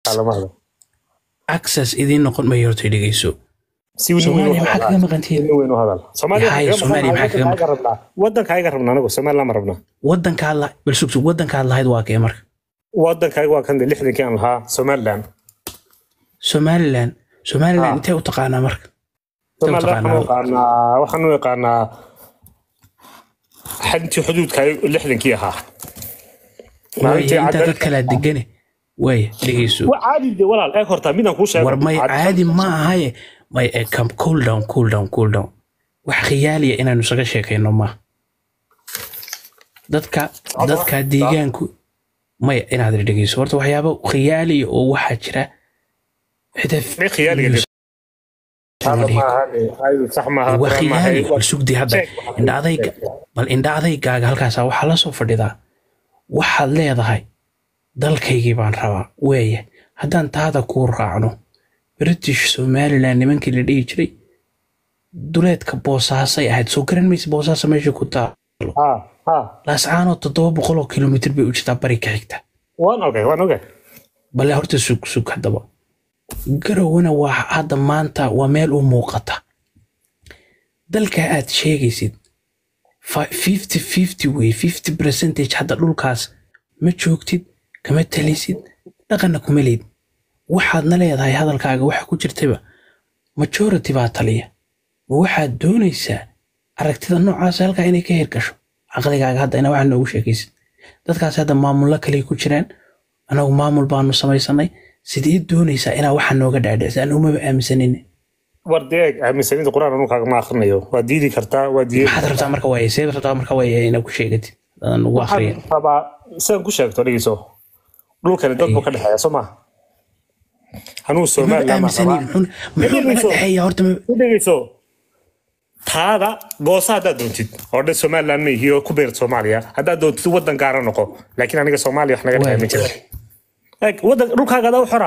lama hadal access idiin noqon mayo horta dhegeyso si nin weyn u soomaaliya maxaa hadal kaga maqantihiin nin weyn u hadal soomaaliya Yahay, Soomaaliya maxaa kaga wadankaaga rabnaa wadankaaga rabnaa anagu somaliland ma rabnaa wadankaad la bal sug sug wadankaad lahayd waa kee marka wadankaaga waa kan de lixdankii aan lahaa somaliland somaliland somaliland Ah. intee u taqaanaa marka somaliland waxaan u taqaanaa? yaqaanaa waxaan u yaqaanaa xadintii xuduudkaaga lixdankii ahaa waaye maalintii intaa cadal- dad kalaa degane waaya dhegeyso waa caadi de walaal eeg horta midaan kuu sheego war may caadi ma ahaye may eh, come cool down cool down cool down wax khiyaaliya inaanu isaga sheekayno maaha dadka dadka deegaanku maya inaad dhegeyso horta waxyaabo khiyaaliya oo waxaa jira xitaa Maxay khiyaaliga news- Hada maaha, ay, sax maaha, waa quraan maaha, khiyaali waa- bal sugdi hadda Sheeg, indha adayga bal indha adaygaaga halkaasaa waxaa la soo fadhidaa waxaad leedahay dalkaygii baan rabaa weeye haddaan taada kuu raacno british somaliland nimankii la dhihi jiray duleedka boosaasay ahayd soo garan maysa boosaasa meesha ku taalo Ha, ha. laascaanoo toddoba boqol oo kilomitir bay u jirtaa bari ka xigta waan ogay waan ogay bale horta sug sug haddaba garowna waa hadda maanta waa meel u muuqata dalka aad sheegaysid fa- 50 50 wey 50 percentage hadda dhulkaas ma joogtid kama talisid dhaqanna kuma leyd waxaadna leedahay hadalkaaga waxa ku jirtaba majority baa taliya ma waxaad doonaysaa aragtida noocaas halkaa inay ka hirgasho caqligaaga hadda ina waxaa noogu sheekaysid dadkaas hadda maamullo kale ku jiraan anagu maamul baanu samaysanay sidee doonaysaa inaa waxa nooga dhaadhicisa aan umaba aaminsanin war deeg aaminsanida quraan anu kaaga ma akrinayo waa diidi kartaa waa diidi maxaad rabtaa marka waaye seed rabtaa marka waaye inaa ku sheegatid adaan ugu akriya waxaan rabaa sidaan ku sheegto dhegeyso dhulkani dad buu ka dhexeeya soo ma anuu maba somaliland baan aaminsanin rabaa muxuu muxuu naga dhexeeya horta ma- ku dhegeyso taada goosa haddaad doontid oo dhan somaliland ma ihi oo ku beerta soomaaliya haddaad doontid wadan gaara noqo laakiin aniga soomaaliya wax naga dhexeeya ma jira eeg wadan dhulkaaga adaa u xora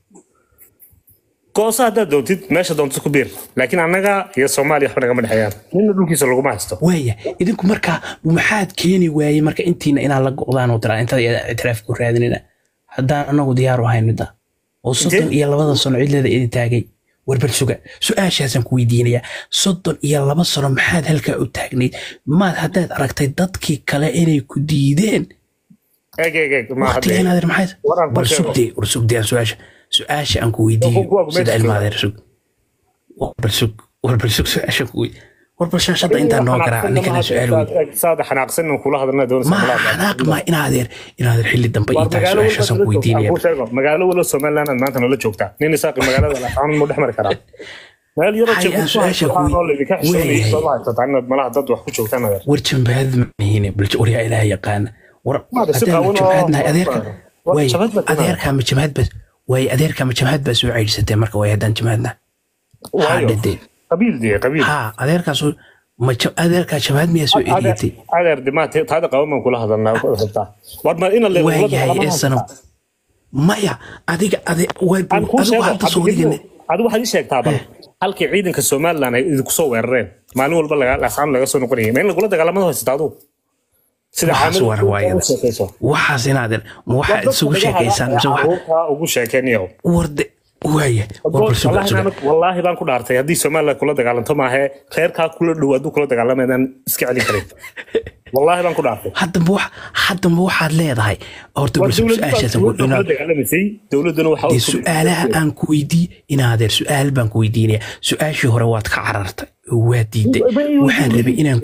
goosa haddaad doontid meesha doontid ku beer laakiin annaga iyo soomaaliya waxba nagama dhexeeyaan nina dhulkiisa laguma haysto waaya idinku marka maxaad keeni waayey marka intiina inaan la go'daan oo tiraa intada ictiraaf ku raadinina haddaan anagu diyaar u ahayn midda oo soddon iyo labada sano cidleeda idin taagay warbal suga su-aashaasaan ku weydiinayaa soddon iyo laba sano maxaad halkaa u taagnayd maad haddaad aragtay dadkii kale inay ku diideen eeg eeg eeg ma waqtiga hadde inaad maxayd Waraan war ku sheego. sugdee war sugdee su-aasha su-aasha aan ku weydiiyo Kuwa- kuwa sida meesha ilmaadeer sug warbal sug warbal sug su-aasha ku wey warbal shaashadda intaan noo garaaca ninkana su-aal wey saada xanaaqsan inaan kula hadalna doonaysa ma xanaaq ma inaadeer inaadeer xilli dambe ii tahay su-aashaasaan ku weydiinaya magaalo wala somaliland aad maanta noola joogtaa nin isaaqi magaalada laafaan mu dhex mari karaa meel yaroo Hay, jeegku aan su'aasha ku- oo laydinka xishoonayay Weeyahay. sooma haysataa inaad malaha dad wax ku joogtaan adeer war jambaad mahine bal waryaa ilaah yaqaana war Maada si haddaan qaawan oo- jamhaadnahay adeerka War way jamhad baad timaada. adeerka ma jamhaad bas way adeerka ma jamhaad baa soo ceydhisatee marka way haddaan jamhaadnahay haa waayo dhadee qabiil dee qabiil haa adeerkaas ma ja- adeerkaa jamhaad miyaa soo eriyatay adeer dimaa taada qaban baan kula hadalnaa rabtaa war ma ina le waayahay ee sanam maya adiga ade way aan kuu adigu sheego hadda soo digane adigu waxaad ii sheegtaa bal halkii ciidanka somaliland ay idinku soo weerareen maalin walba laga- lasaan laga soo noqonayay ma in lagula dagaalamada haysata adigu sida Waxaas xaamid waa riwaayada. u sheekayso waxaas inaadeer ma waxaad isugu sheekaysaan mise wax caruurta ugu sheekeynayo warde waaya war bal suga Wallaahi suga baan- wallaahi baan ku dhaartay haddii somaliland kula dagaalanto maahe reerkaa kula dhow hadduu kula dagaalamayaan iska celin karin wallaahi baan ku dhaartay haddaba wax haddaba waxaad leedahay horta war bal suga su-aashaasaan ku dowladda kula inaad dagaalamaysay dowladduna waxa dee su-aalaha aan ku weydii inaadeer su-aal baan ku weydiinaya su-aashii hore waad ka carartay oo waa diiday waxaan rabay inaan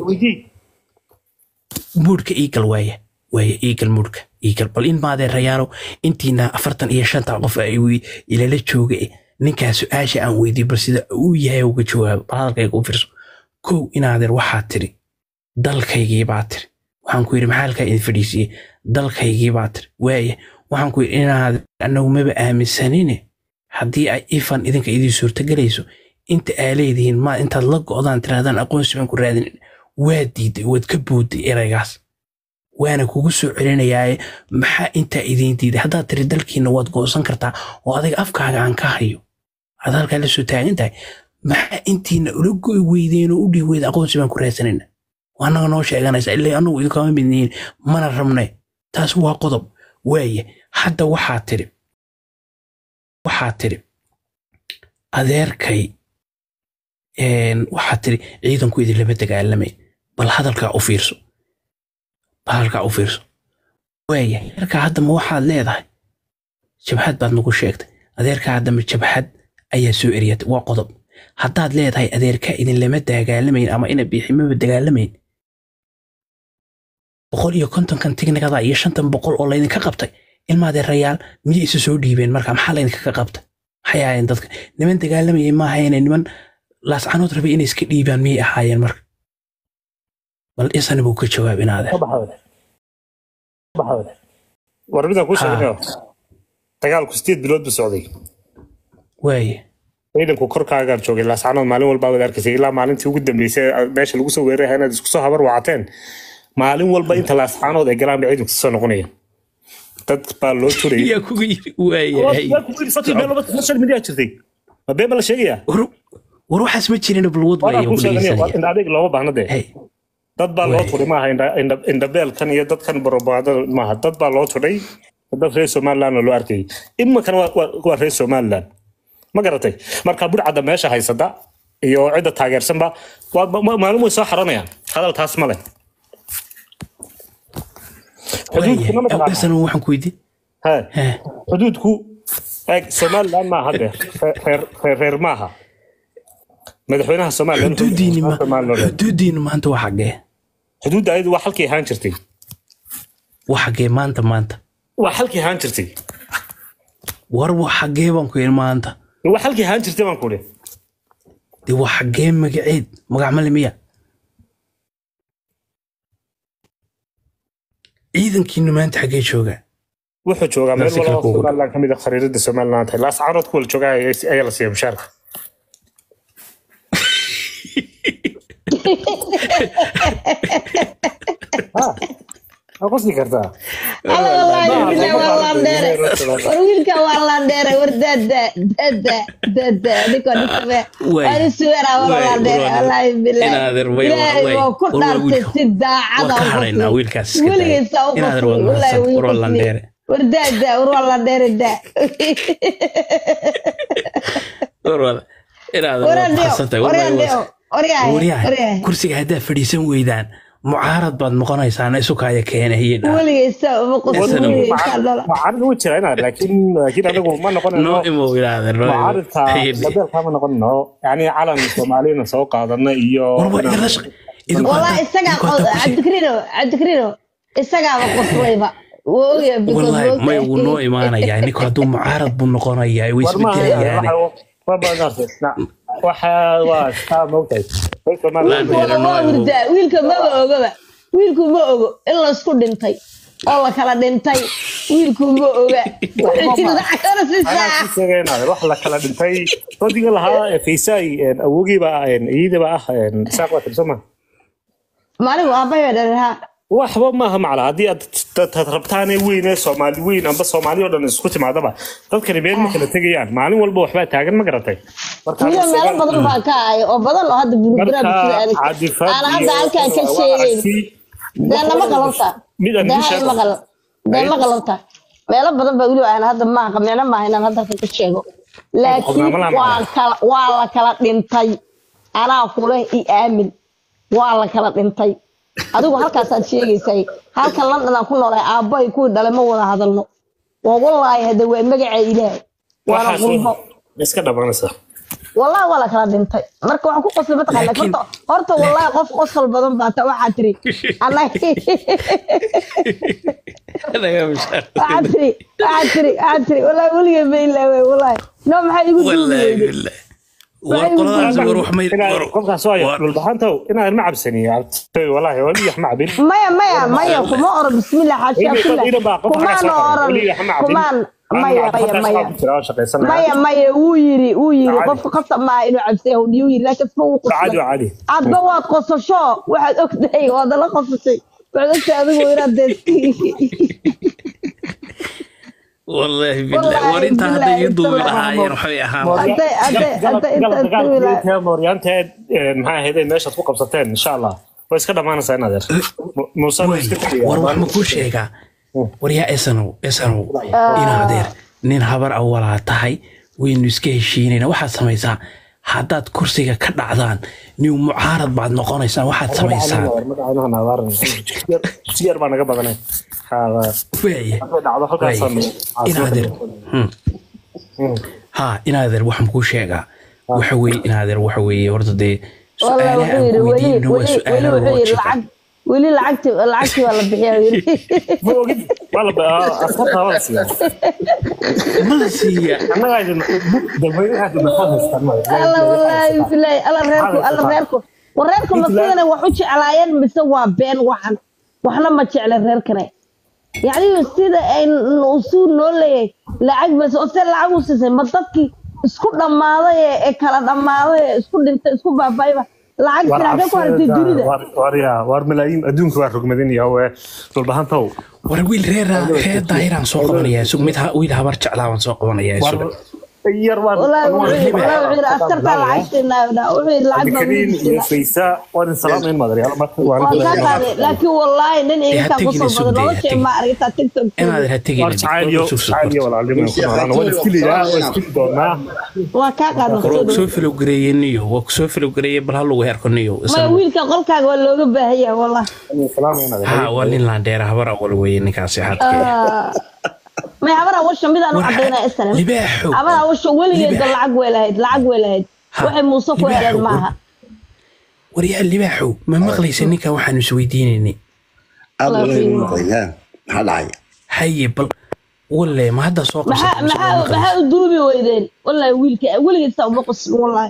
muudhka iigal waaya waaya iigal muudhka iigal bal in maadee rayaalo intiina afartan iyo shanta qof ay wi- ilala jooga eh, ninkaa su-aasha aan weydiiyo bal sida uu yahay uga jawaabo bal hadalkayga u fiirso kow inaadeer waxaad tiri dalkaygii baa tiri waxaan ku yidhi maxaa halkaa idin fadhiisiiyey dalkaygii baa tiri waaya waxaan ku yidhi inaad anagu maba aaminsanine haddii ay ifan idinka idin suurtagelayso inta aa leedihiin ma intaad la go'daan tirahdaan aqoonsi baan ku raadin waa diiday waad ka boodday eraygaas waana kugu soo celinayaaye maxaa intaa idiin diiday haddaad tiri dalkiina waad go'san kartaa oo adiga afkaaga aan ka hayo aad halkaa la soo taagan tahay maxaa intiina ula go'i weydeen oo u dhihi weyda aqoonsi baan ku raadsanayna waa annaga noo sheeganaysa ilaa annagu idinkama midnihin mana rabnay taas waa qodob waaye hadda waxaa tiri waxaa tiri adeerkay een, waxaa tiri ciidanku idin lama dagaalamay bal hadalkaa u fiirso bal hadalkaa u fiirso waaya adeerkaa haddama waxaad leedahay jabhad baad nagu sheegtay adeerkaa haddama jabhad ayaa soo eriyatay waa qodob haddaad leedahay adeerkaa idin lama dagaalamayn ama ina biiximaba dagaalamayn boqol iyo kontonkan tignikada iyo shantan boqol oo laydinka qabtay ilma adeerayaal miyay isu soo dhiibeen marka maxaa laydinkaga qabtay maxay ahaayeen dadka niman dagaalamayay ma ahayne niman laascanood rabay inay iska dhiibaan miyay ahaayeen marka bal isana buu ka jawaab inaade war midaan kuu sheegnayo dagaalku sideed bilood buu socday waaye ciidanku korkaagaan joogay laascanood maalin walbaa wada arkaysay ilaa maalintii ugu dambeysay meesha lagu soo weeraray inaad isku soo habar wacateen maalin walba inta laascanood ay galaan ba ciidanku soo noqonaya dad baa loo turayay yaa kugu yiri waayahay social media jirtay ma been ba la sheegayaa war war waxaas ma jirin balwad waana waaye kuu sheeganaya weligiisanaya indha adeeg looma baahna dee hey dad baa loo Wey. turay maaha indha- indha- indhabeelkan iyo dadkan barobagandada maaha dad baa loo turay dad reer somaliland oo loo arkayay iminkan waa- waa waa reer somaliland ma garatay marka burcadda meesha haysata iyo cidda taageersanba waa ma- maalin way soo xaranayaan hadal taas ma leh xuduudkuna ma waayahay taqaanaa? isana waxaan ku weydiin He, He. xuduudku eeg somaliland maaha dee reer- reer- reer reer maaha madaxweynaha somaliland xuduudiini ma Somaliland. xuduudiinu maanta waa xagee xuduudda ayadu waa halkii ahaan jirtay waa xagee maanta maanta waa halkii ahaan jirtay war waa xagee baan ku yidhi maanta waa halkii ahaan jirtay baan ku idhi dee waa xagee magaceed magac male miya ciidankiinu maanta xagee joogaa wuxuu joogaa meel Nafsi kale walba oo kuugu dhow. somaliland ka mid a khariirada somaliland tahay laas carood ku wala joogaa ayaa ayaa la siiya mushaarka Ha, waa qosli kartaa Alla wallaahi billahi waa landheere war wiilka waa landheere war dada dada dada adikoo dhintame Way. waan isuweera waa Way, landheere way. wallaahi billahi Inaadeer, way, ilaahay way. waa ku War, waa dhaartay wiilka. si daacada Waa ka u hadhaynaa qosli. wiilkaas iska daaya. weligiisa u Inaadeer, qosli waa wallaahi mahadsan. wuu War, waa qosli. landheere. war dada war waa landheere da warwada inaad Waradeo, xasantay waradeo, waryahay, waryahay. waryahay kursiga haddaa fadhiisan weydaan mucaarad baad noqonaysaan isukaya keenahiin weligiisa uma qosli Isna- weligiisa dhala mucaarid wuu jiraa inaad laakiin laakiin anagu ma noqonayno noo imow ilaadeer mucaaridka labeelkaa ma noqonayno yani calan soomaaliyana soo qaadana iyo warwa idinla shaq idinku والله hadda- isagaa idinku hadda kursiga- cabdikarino cabdikarino isagaaba qoslayba wuu ogyahay because wallaahi wuu may ogyahay. wuu noo imaanayaa ninku hadduu mucaarad buu noqonayaa way war maaha isbedelayaane waxa waa taa moogtahay reer somaliland Laan- Wada waa hurdaa wiilka maba ogaba wiilku ma ogo in laysku dhintay oo la kala dhintay wiilku ma oga anaa ku sheegaynaade wax la kala dhintay rodiga lahaa ee faysaay awogiiba iyadiiba ah saaq waa tirsoma maalin aabbayo dharahaa waxba maaha macla haddii aad tad rabtaanee weyn ee soomaali weyn amba soomaali oo dhan isku timaadaba dadkani meel ma kala tegayaan maalin walba waxbaa taagan ma garatay Marka wiil aniga meelo Soomaali- badan baa ka ahay oo badan oo hadda burburaa marka bulshada adag cadifad aan hadda iyo- halkaan ka waa sheegayn aragti- dee nama qalabta mid aan dee idin hay sheego. maqal dee ma qalabta meelo badan baa weliba aan hadda maaha meelo maaha inaan hadda halkan ka sheego laakiin Qofnamo lama waa laha. kala waa la kala dhintay anaa kuleh i aamin waa la kala dhintay adigu halkaasaad sheegaysay halkan london aan ku noolahay aabbahay kuwii dhalay ma wada hadalno waa wallaahi hadda waa magaca ilaahay waana waxaas qurbo iska dhamanaysa والله ولا كلا دنتي marka waxaan ku qosay mataqaana Laakiin- horta horta wallahi qof qosol badan baa ta waxa tiri ana waxa tiri waxa tiri waxa tiri wallahi waliga ma ilaaway wallahi no maxay igu wallaahi duubay billah war qoladaas war wax may Inaad- war- qofkaas waa war- dhulbaxantow inaad ma cabsaniyo cabtay wallaahi wali wax ma cabin maya maya maya kuma oran bismillah xasha Ina- billah ina baa qof kumaan xanaaqsan qaba. oran Weli wax ma cabin. kumaan Anigu maya maya cabitaankaas maya waa ku jira, waa shaqaysanaya. maya maya wuu yiri wuu yiri Caadi. qofka qasab ma inuu cabsay wuu yiri laakiin isma wuu caadi qoslay waa caadi adba waad qosasho waxaad ogtahay waad la qosashay waxaad ogtahay adigu inaad deesti wallaahi billah Wallaahi war intaa hadda billahi ii duubi isla lahaayeen waxbay ahaan Hadday- hadday- hadday intaad duwi mooryaanteed maxaa ahayd ay meeshaad ku qabsateen insha allah way iska dhamaanaysaa in adeer Mu- muuse wuu Way, iska tegayaa. war wax ma kuu sheegaa war yaa esanow esanow ina adeer nin habar awalaa tahay waynu iska heshiinayna waxaad samaysaa haddaad kursiga ka dhacdaan niw mucaarad baad noqonaysaan waxaad samaysaan siyar baa naga badanay waaya dhacdo halkaasaan inaadeer ha inaadeer waxaan kuu sheegaa waxa weye inaadeer waxa weeye horta dee والله su-aalaha aan wuxuu ku yiri weydiino weli waa weli su-aalo weli wuxuu yiri logica lacag weli lacagti lacagti waa la bixiyaa yiri askarta waa la siiyaa ma la siiya annagaa idin dadweynaha idin maxaa haystaan alla wallaahi bilaahi alla reerku alla reerku war reerku ma sidana wax u jeclaayeen mise waa been waxan waxna ma jecle reerkane yacni sida ay usuu noo leeyahay lacag bas oo se lacag u siisay ma dadkii isku dhammaaday ee- ee kala dhammaaday ee isku dhintay isku baabaayba lacag sinaagee ku hartay dunida warya war malaayiin adduunka waa rogmadin yahow dhulbahantow war wiil reer reer daahiraan soo qabanayaa isug mid ha- wiil habar jeclaa waan soo qabanayaa war isuga yar waan wallaahi wuxuu yiri wallaahi wuxuu yiri askartaa lacag siinaa wuxuu yiri lacag baa kariin wiil iyo siinaa faysa waan in salaamayn madaryaal marka waan kaa qaaday laakiin wallaahi nin ha iga tegina kusoo sugdee, badan ha nolosha tegin. ma aragtaa tiktok inaadeer ha tegin war jacayliyo jacayliyo walaalnimo ku noolaan waan iskiliyaa waan iskili doonaa waa kaa qaadna war waa kusoo filowgareeyey niyo waa kusoo filowgareeyey bal ha lagu herko niyo maya isna wiilka qolkaaga waa looga baahan yahay wallah salaamayn ha waa nin laandheera habar awal weeye ninkaasi xadkee maya habar awasha midaan u cadaynaa isana libaaxow habar awasha weligeeda Libaax. lacag way lahayd lacag way lahayd Ha, waxay muuse ku libaaxow, heleen maaha waryaa libaaxow ma maqlaysa ninkan waxaanu isweydiinaynay aada Wallaahi walahi waa. maqlayaa maxaa dhacay haye bal walle ma hadda soo maxaa qabsatay mise maxaa ma maqlaysa? maxaa u duubi weydeen wallahi wiilka weligeed saa uma qoslin wallahi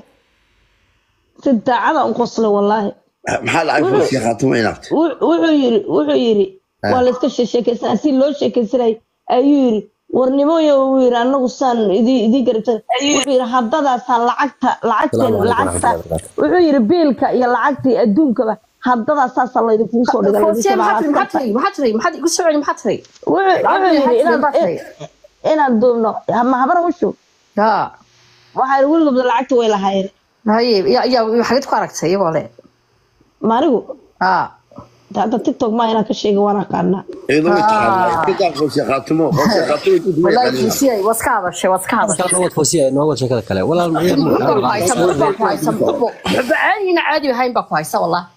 si daacada u qoslay wallahi maxaa dhacay kursiga khaatuma inaabta Wux- wuxuu yiri wuxuu yiri waa la iska sheekeysanaa si loo sheekeysanay ayuu yiri warnimooyo uu yiri anagu saan idii idii garabsan wuxuu yiri haddadaasaan lacagta lacagteen lacagta wuxuu yiri biilka iyo lacagta iyo adduunkaba haddadaasaasa laydinkugu soo dhigay Foosiye laydinka maxaa tiri maxaa tiri maxaa tiri maxaa igu soo celi maxaa tiri wuxuu wuxuu yiri inaan inaan duubno ma habar ushu ya waxaa yiri weligoobda lacagta way lahaayeen haye ya ya xageed ku aragtay iyagoo le maanigu ha hadda tiktok ma inaan ka sheegin waan aqaanaa iyadoo way taqaanaa iska daa kursiga khaatumo kursiga khaatumo intuu duway wallahi qaniina foosiye waad ka hadashay waad ka hadashay noo wad foosiya noo wad sheekada kale walaal Muxuu ku haysa muxuu baa ku haysa muxuu muxuu caadiina caadi ahayn baa ku haysa wallahi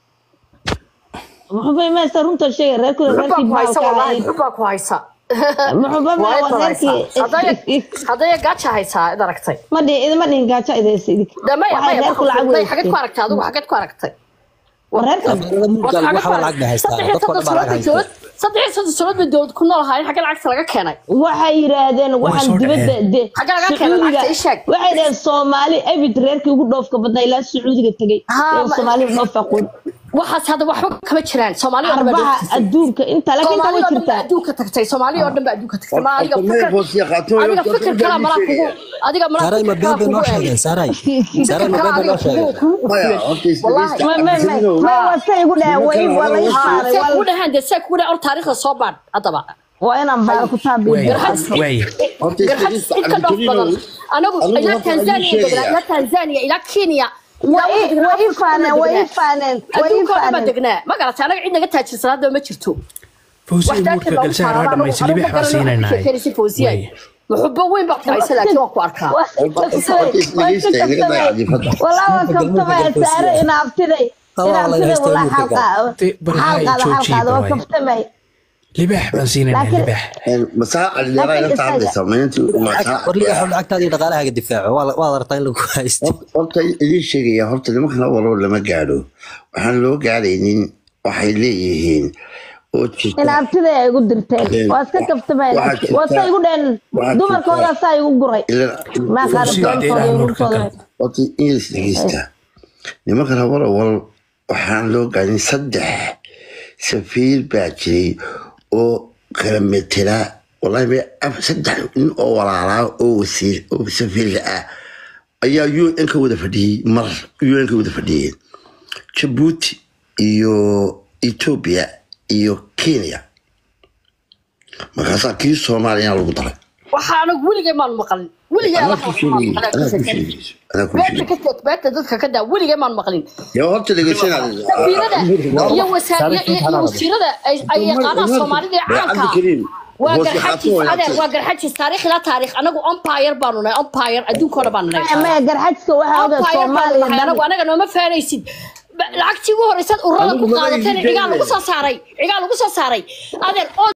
muxuu bay maysa runta sheegay reerkooda muxuu baa reerkii ku haysa baalka wallahi ahayd muxuu baa ku haysa muxuu ba Waa waa inta haysa hadaya reerkii hadaya gaaja haysaa id aragtay ma dhihin idima dhihin gaajo idaysa idik damay waxay reerku lacag may xageed ku weysteen aragtay adigu xageed ku aragtay reerkan mudgal waxaa lacag bay haystaa dadka dhan baa lacag haysta saddex iyo soddon sanadood bay dowlad ku nool ahaayeen xagee lacagta laga keenay waxay yidhaahdeen waxaan soo dibadda dhaceen. de Xagga laga keenay sacuudiga lacagta ii sheeg. waxay dhaheen soomaali abid reerkii ugu dhoofka badnaa ilaa sacuudiga tegey Haa, ee ma- soomaali dhoof aqoon waxaas hadda waxba kama jiraan soomaali oo dhan baa arbaha dhoofisay. adduunka inta laakiin inta soomaali way oo dhan baa jirtaa adduunka tagtay soomaali oo dhan baa adduunka tagtay ma adiga horta maya fikir kursiga khaatumo adiga fikir kala malaa kugu adiga malaa saaray ma fikir kala been bay noo kugu sheegeen eegay saaray saaray ma fikir been bay kala noo adiga kugu sheegeen kugu maya kufiyey horta Wallahi. isdhegeysta ma ma ma cabdikariinow ma waa say igu dhaheen way waa la haa isaaray see waa kugu la dhahaan dee see kugu dhahaan or taariikhda soo baadh haddaba waa inaan baal ku taabiyo waaye waaye horta garxad isdhegeysta cid ka dhoof badan cabdikariinow anagu Adigu ilaa horta adigu tanzania sheegaya. degnaa ilaa tanzania ilaa kenya way way ii faaneen way ii faaneen way ii adduunka oo dhan baa faaneen degnaa ma garatay anaga cid naga taajirsan hadda ma jirto fawsiya muurka galsaar waa dhamaysay libaax baa siinaynaa waaye muxubo weyn baa ku haysa laakiin waan ku arkaa walaa waan kaftamaya saare inaabtiday inaabtiday walaa xalqaada xalqaada waa kaftamay libaax baan siinaynaa Laakiin- libaax masaa calidheeraa inta hadlaysa maynanti war ligaxow lacagtaadii dhaqaalahaaga difaaco waa waad aragtaa in lagu haysto horta idiin sheegaya horta nimankana walaba lama gaadho waxaan loo gaadhaynin waxay leeyihiin oo jirta inaabtiday ay igu dirteen waa iska kaftamay Waxaa jirta- waa say igu dheen waxaa dumarkooda saa igu guray ilan maa qaada Fawsiya, beenkooda dheeraha iyo nurka nurkooda kale. horta inglis dhegeysta nimankana walawal waxaan loo gaadhin saddex safiir baa jiray oo kala metela wallahi me af- saddex nin oo walaalaa oo wasiir oo safiirka ah ayaa u n ka wada fadhiyey mar u n ka wada fadhiyeen jabuuti iyo ethiopia iyo kenya markaasaa kii soomaaliyana lagu daray waxaa anagu weligay maan maqlin weligay anaa Allah ku sheegay anaa ku beenta sheegayso anaa ku ka sheegay teg beenta dadka ka daa weligay maan maqlin yaa horta dhegeysanaa safiirada iyo wasaar iyo iyo wasiirada ay ay yaqaanaan soomaalida ee caanka ah cabdikariim waa Hoos garxajis waxaad ku adeer wanaagsan. waa garxajis taariikh ilaa taariikh anagu empire baanu nahay empire adduunka oo dhan baanu nahay maya garxajka waxaa oga empire baanu soomaaliya nahay anagu dhan anaga nooma faanaysid Ba- lacagtii ugu horeysaad ururada ku Anigu maba qaadateen iibin cigaa lagu keenaya. soo saaray cigaa lagu soo saaray adeer oo